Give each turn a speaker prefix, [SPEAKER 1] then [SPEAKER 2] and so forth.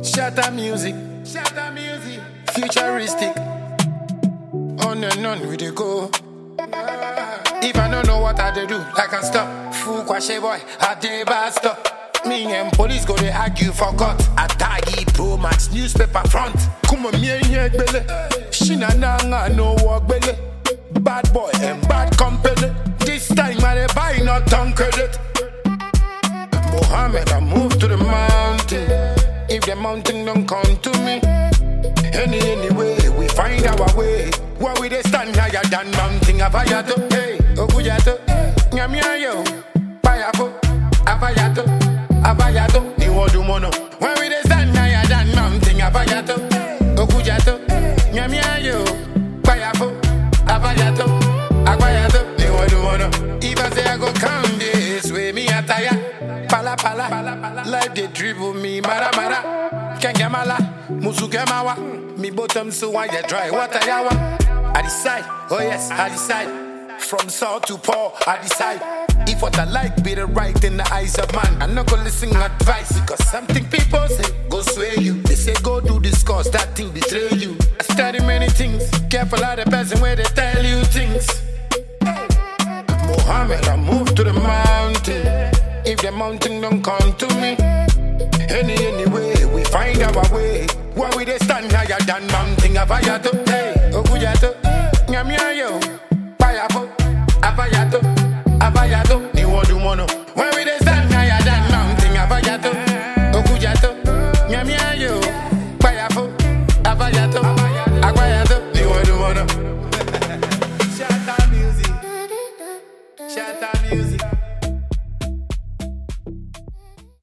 [SPEAKER 1] Shatter music, shatter music, futuristic. On and on we dey go. If I don't know what I dey do, I can stop. Fool kwashe boy, I dey bad stop. Me and police go they argue for court. Atagi Pro Max newspaper front. Kuma me and here gbele. Shina nanga no work gbele. Bad boy and bad company. This time I dey buy not on credit. Mohammed, I move to the mountain. If the mountain don't come to me, any anyway, we find our way. Where we they stand higher than mountain Avayato, hey, Okuyato, Nyamiayo, Payafo, Avayato, Avayato, Iwodumono. Where we they stand higher than mountain Avayato, Okuyato, Nyamiayo, Payafo, Avayato, Avayato, Iwodumono. If I say I go come this way, me attire, pala pala, life they dribble me, mara mara, Kengamala, Musukemawa. Me bottom so why you dry water yawa. I decide, oh yes, I decide. From south to poor, I decide. If what I like be the right in the eyes of man, I'm not gonna listen advice because something people say go sway you. They say go do this cause that thing betray you. I study many things, careful of the person where they tell you things. Mohammed, I move to the mountain. If the mountain don't come to me, any anyway, we find our way. Where we they stand higher than mountain Avayato, hey, Okuyato, Nyamiayo, Payafo, Avayato, Avayato, Niwodumono.